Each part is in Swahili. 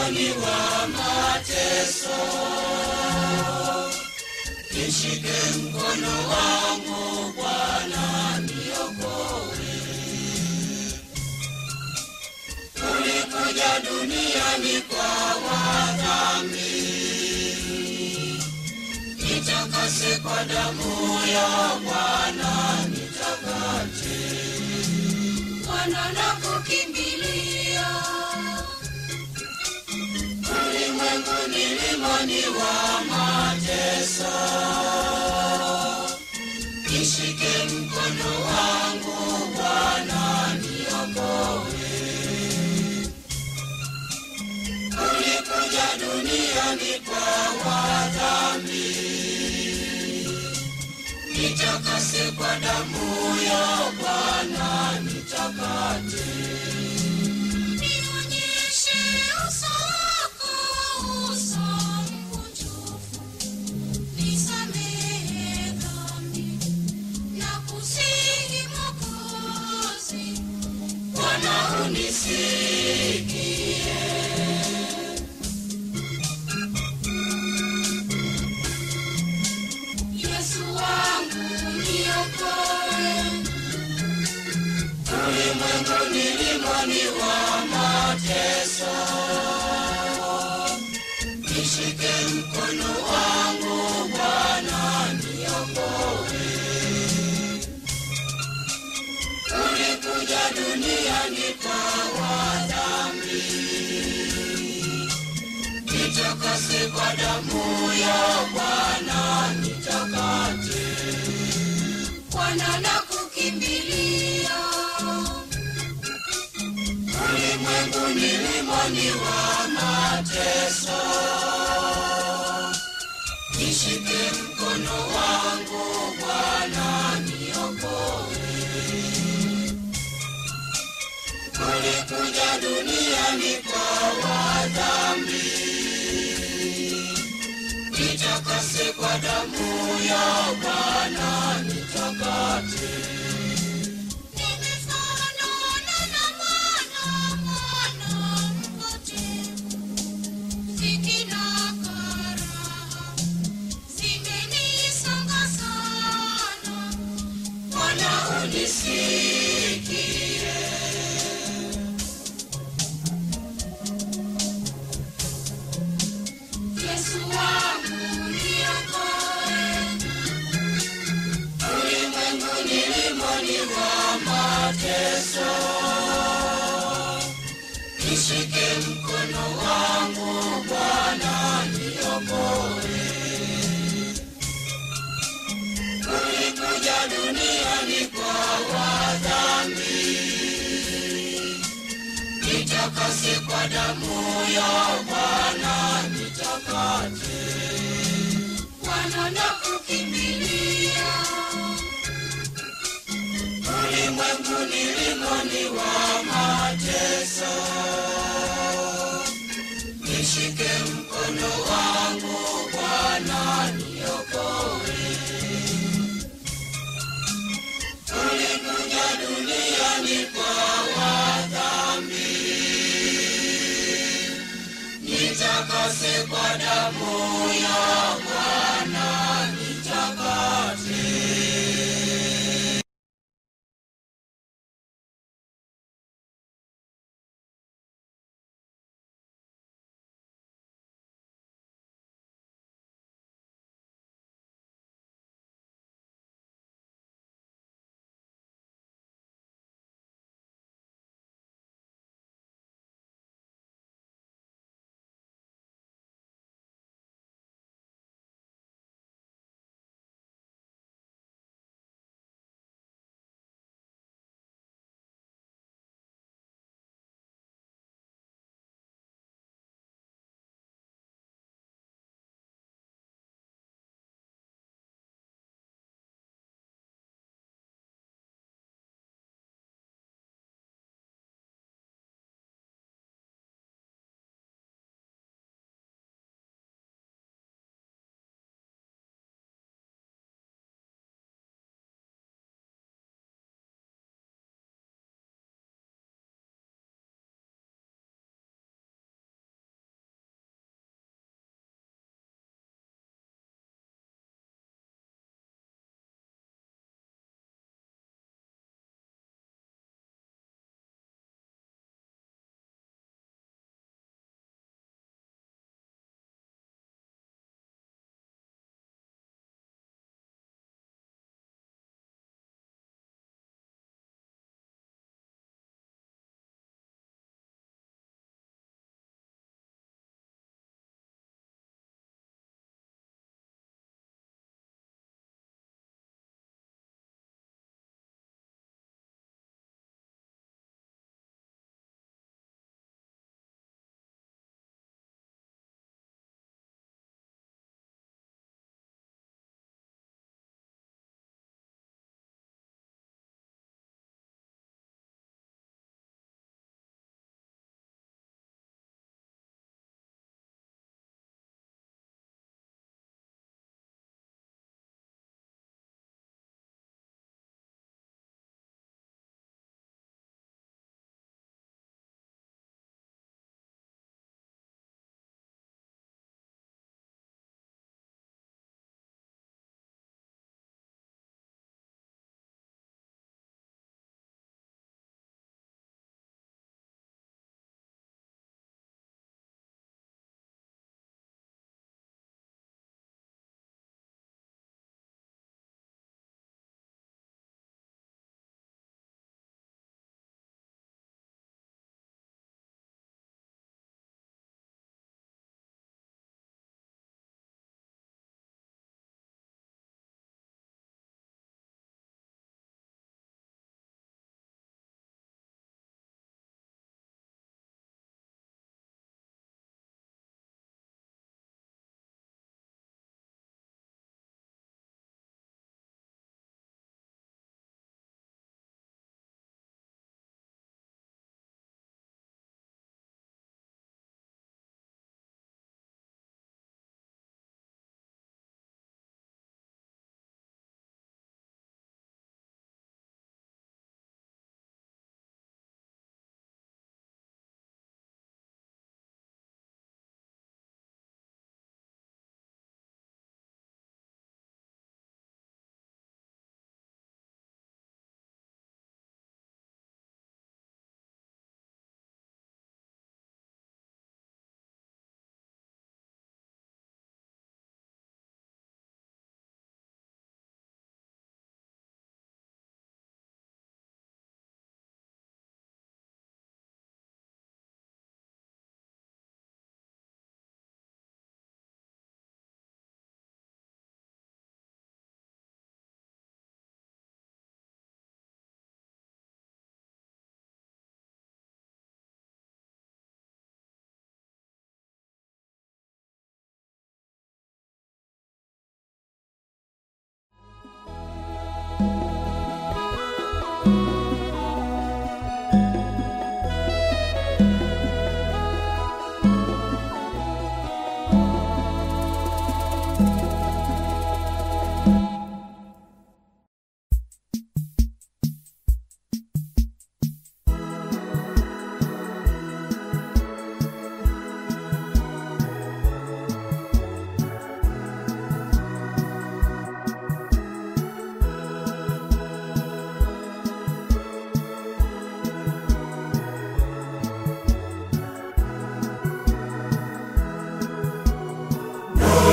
milimani wa mateso. Nishike mkono wangu Bwana, niokoe. Ulikuja duniani kwa wadhambi, nitakase kwa damu ya Bwana, nitakate. Bwana nakukimbilia, Ulimwengu milimani wa mateso, nishike mkono wangu Bwana, niokoe. Ulikuja duniani kwa wadhambi, nitakase kwa damu ya Bwana, nitakate. nionyeshe uso wako, uso mkunjufu, nisamehe dhambi na kusihi Mwokozi. Bwana unisikie, Yesu wangu niokoe, ulimwengu milimani wa mateso, nishike mkono wangu Bwana, niokoe. Ulikuja duniani kwa wadhambi, nitakase kwa damu ya Bwana, nitakate. Bwana nakukimbilia, Ulimwengu milimani wa mateso, nishike mkono wangu Bwana, niokoe. Ulikuja duniani kwa wadhambi, nitakase kwa damu ya Bwana, nitakate. nimefanana na mwana, mwana mpotevu. Dhiki na karaha zimenisonga sana. Bwana unisikie, Yesu wangu niokoe, ulimwengu nilimoni wa mateso, nishike mkono wangu Bwana, niokoe. Ulikuja duniani kwa wadhambi, nitakase kwa damu ya Bwana, nitakate. Bwana nakukimbilia, Ulimwengu nilimoni wa mateso, nishike mkono wangu Bwana, niokoe. Ulikuja duniani kwa wadhambi, nitakase kwa damu ya Bwana, nitakate.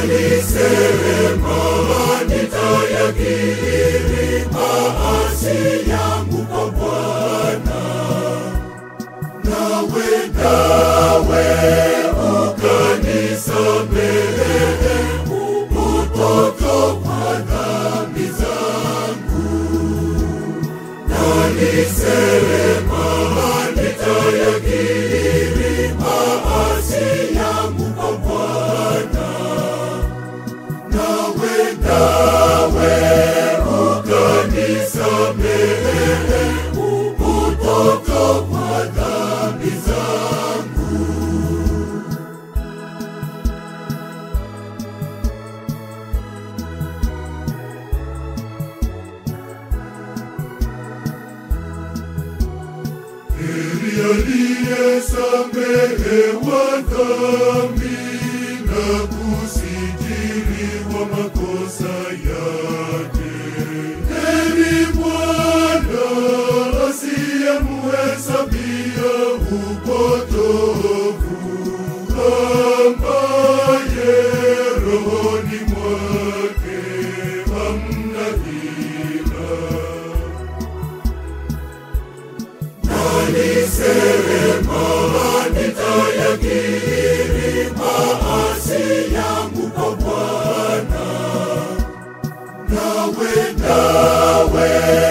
Alisema nitayakiri maasi yangu kwa Bwana, nawe nawe ukanisamehe upotoka kwa dhambi zangu. Alisema nitayakiri maasi yangu kwa Bwana, nawe nawe ukanisamehe upotoka kwa dhambi zangu. Heri aliyesamehewa dhambi na kusitiriwa makosa yake. Heri Bwana asiyemhesabia upotovu, ambaye rohoni mwake hamna hila. Alisema nitayakiri maasi yangu kwa Bwana, nawe nawe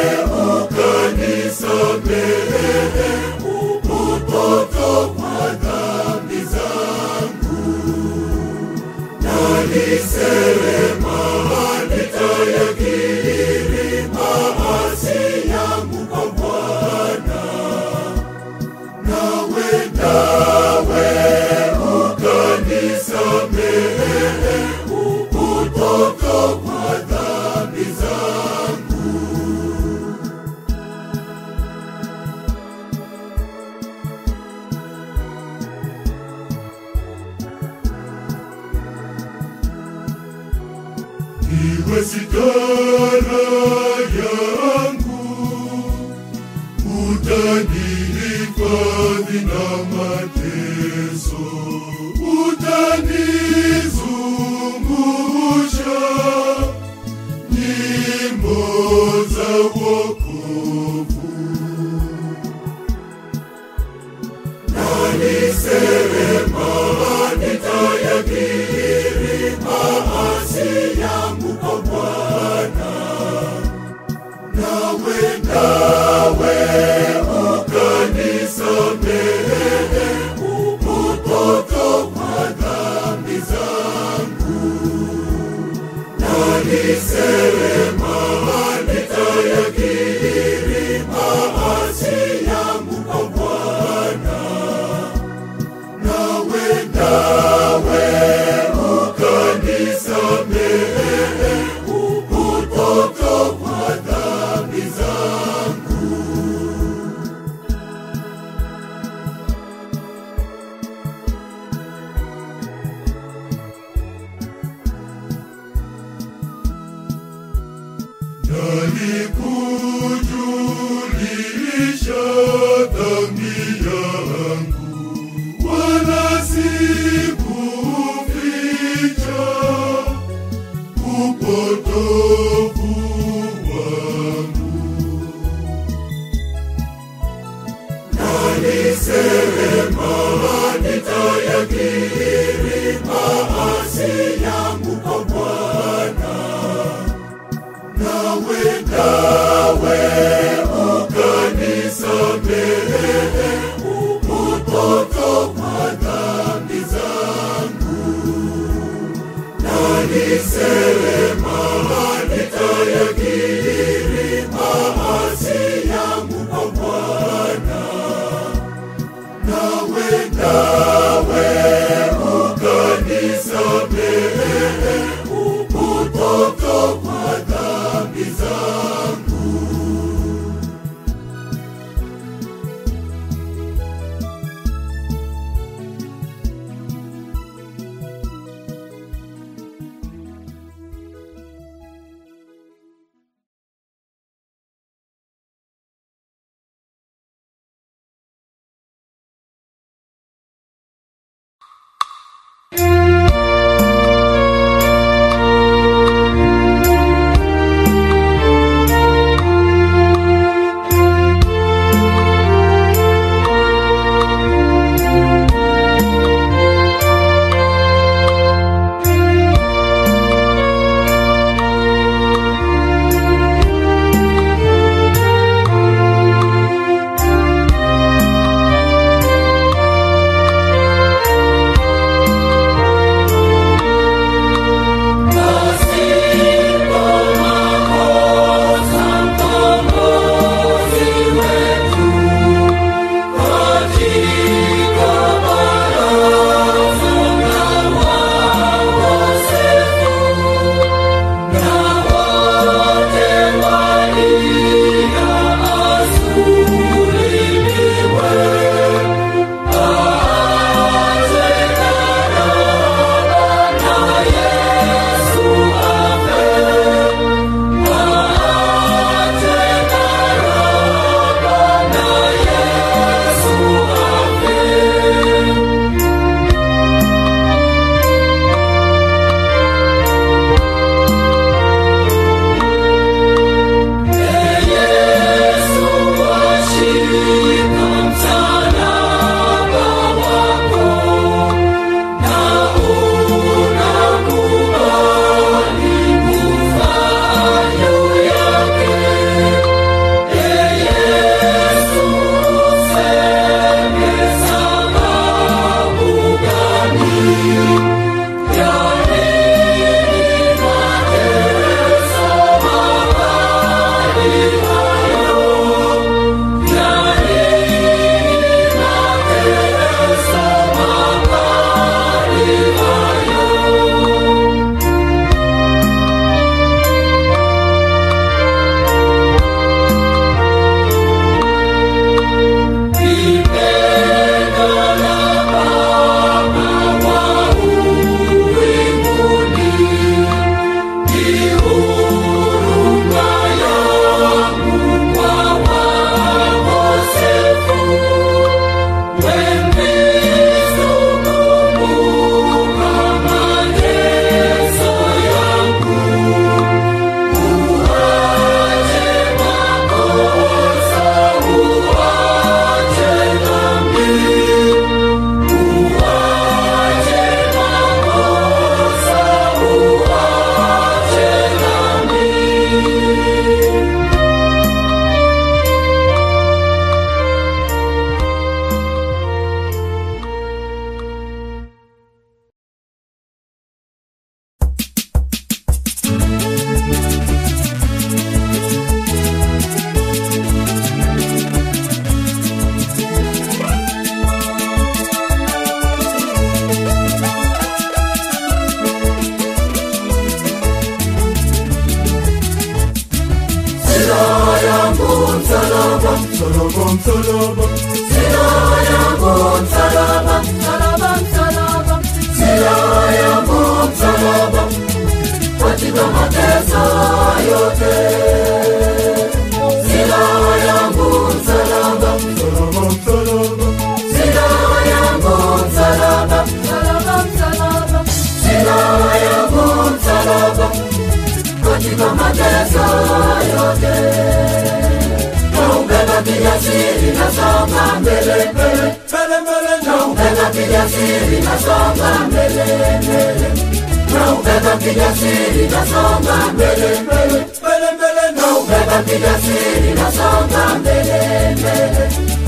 ukanisamehe upotoka kwa dhambi zangu. Alisema nitayakiri maasi yangu kwa Bwana, nawe nawe ukanisamehe upotoka kwa dhambi zangu. Iwe sitara yangu utanihifadhi na mateso, utanizungusha nyimbo za wokovu. Alisema nitayakiri maasi yangu kwa Bwana, nawe nawe ukanisamehe upotoka kwa dhambi zangu. Alisema nitayakiri maasi yangu kwa Bwana, nawe nawe ukanisamehe upotoka kwa dhambi zangu. Nalikujulisha dhambi yangu, wala sikuficha upotovu wangu. Alisema nitayakiri maasi yangu kwa Bwana, nawe nawe ukanisamehe upotoka kwa dhambi zangu. Alisema nitayakiri maasi yangu kwa Bwana, nawe nawe ukanisamehe upotoka kwa dhambi zangu. msalaba, Silaha yangu msalaba, msalaba, msalaba. Silaha yangu msalaba, katika mateso yote. Silaha yangu msalaba, msalaba, msalaba, silaha yangu msalaba, msalaba, msalaba. Silaha yangu msalaba, katika mateso yote. Naubeba kijasiri, nasonga mbele mbele mbele mbele na Naubeba kijasiri nasonga mbele mbele, naubeba kijasiri nasonga mbele mbele, mbele mbele na naubeba kijasiri nasonga mbele mbele.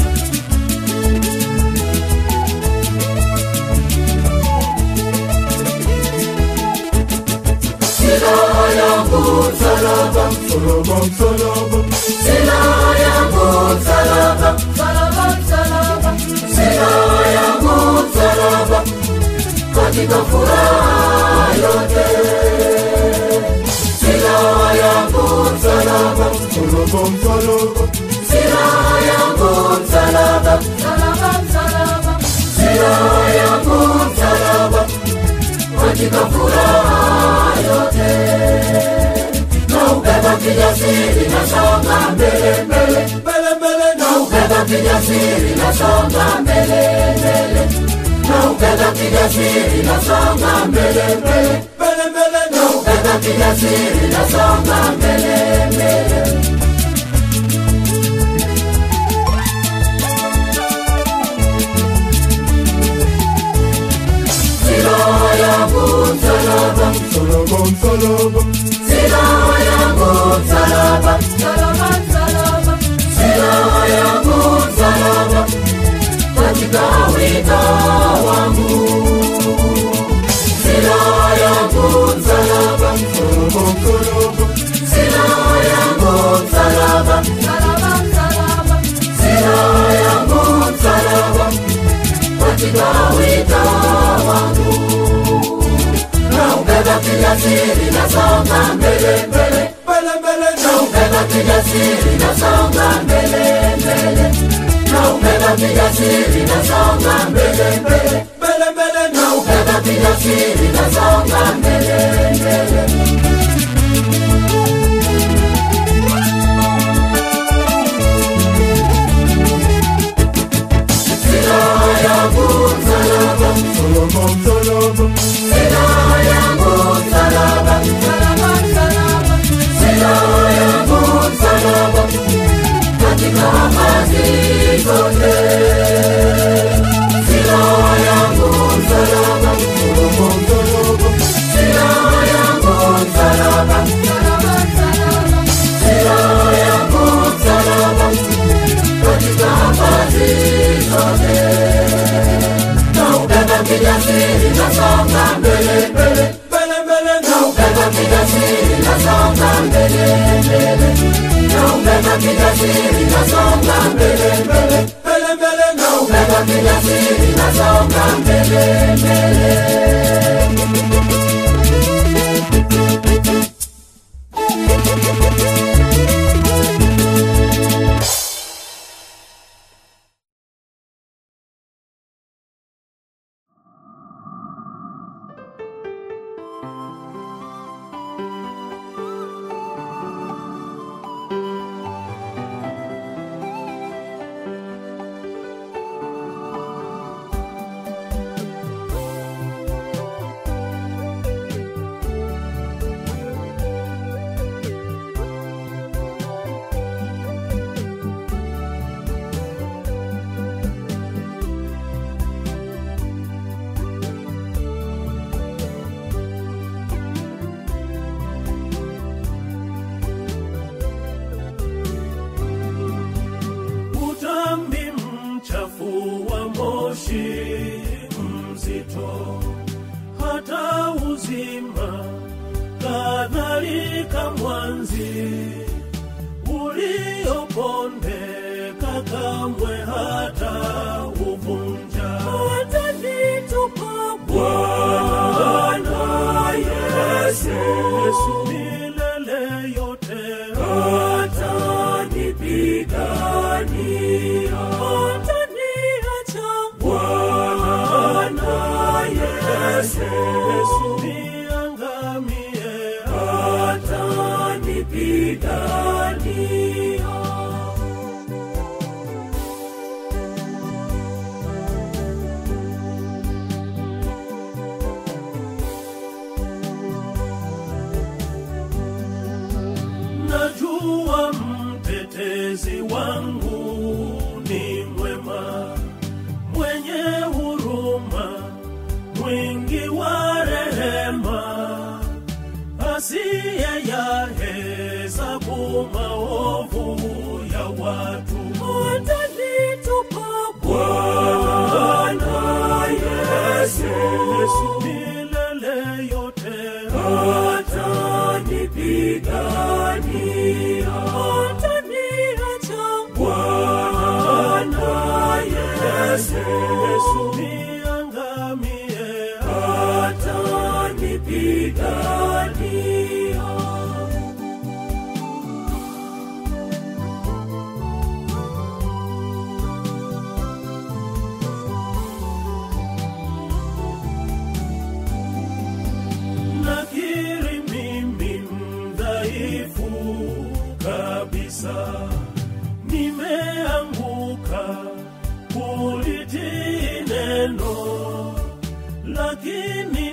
Silaha yangu msalaba, msalaba, msalaba, silaha yangu msalaba, msalaba, msalaba, silaha yangu msalaba, katika furaha yote. Silaha yangu msalaba, msalaba, msalaba, silaha yangu msalaba, msalaba, msalaba, silaha yangu msalaba, katika furaha yote. Naubeba kijasiri nasonga mbele mbele mbele mbele na Naubeba kijasiri nasonga mbele mbele, naubeba kijasiri nasonga mbele mbele, mbele mbele na naubeba kijasiri nasonga mbele mbele. Silaha yangu msalaba, msalaba, msalaba, silaha yangu msalaba, msalaba, msalaba, silaha yangu msalaba, katika wito wangu. Silaha yangu msalaba, msalaba, msalaba, silaha yangu msalaba, msalaba, msalaba, silaha yangu msalaba, katika wito wangu. Naubeba kijasiri nasonga mbele mbele mbele mbele na Naubeba kijasiri nasonga mbele mbele, naubeba kijasiri nasonga mbele mbele, mbele mbele na naubeba kijasiri nasonga mbele mbele. Silaha yangu msalaba, msalaba, msalaba, silaha yangu msalaba, msalaba, msalaba, silaha yangu msalaba, katika kazi zote. Silaha yangu msalaba, msalaba, msalaba, silaha yangu msalaba, msalaba, msalaba, silaha yangu msalaba, katika kazi zote. Naubeba kijasiri nasonga mbele mbele mbele mbele na Naubeba kijasiri nasonga mbele mbele, naubeba kijasiri nasonga mbele mbele, mbele mbele na naubeba kijasiri nasonga mbele mbele. utambi mchafu wa moshi mzito, hata uzima kadhalika mwanzi uliopondeka kamwe hata uvunja watanitupa Bwana Yesu milele yote atanipigania mwingi wa rehema, asiye ya hesabu maovu ya watu. Atanitupa Bwana Yesu, milele yote atanipigania, ataniacha Bwana Yesu, niangamie, atanipigania. nakiri mimi mdhaifu kabisa, nimeanguka kulitii neno, lakini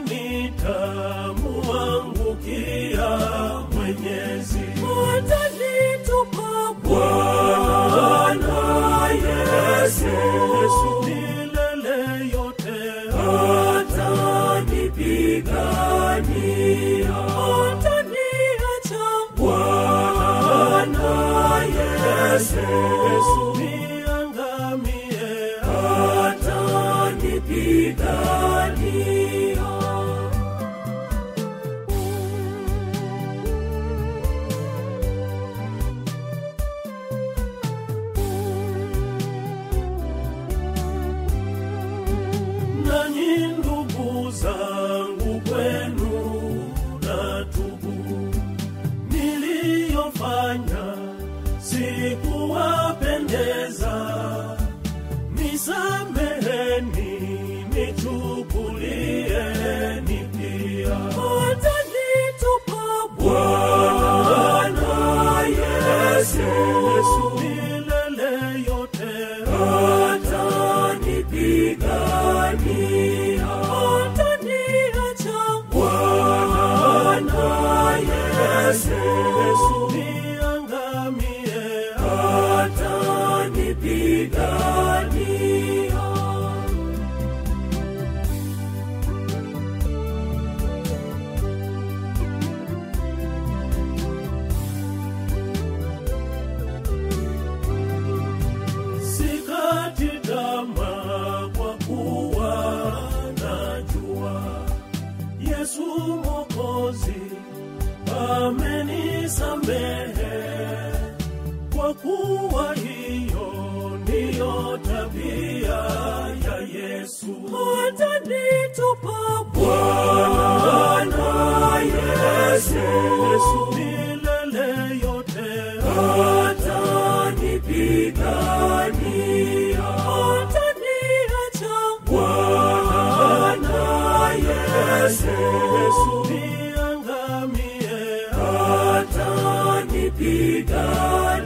nitamuangukia Mwenyezi. Atanitupa Bwana Yesu, milele yote atanipigania, ataniacha Bwana Yesu, niangamie, atanipigania. nanyi ndugu zangu kwenu na tubu niliyofanya sikuwapendeza nisameheni nichukulieni pia atanitupa bwana yesu milele yote atanipigania ataniacha bwana yesu niangamie atanipigania sikati tamaa kwa kuwa najua Yesu Mwokozi amenisamehe, kwa kuwa hiyo ndiyo tabia ya Yesu. Atanitupa Bwana Yesu, milele yote atanipigania, ataniacha Bwana Yesu, niangamie, atanipigania.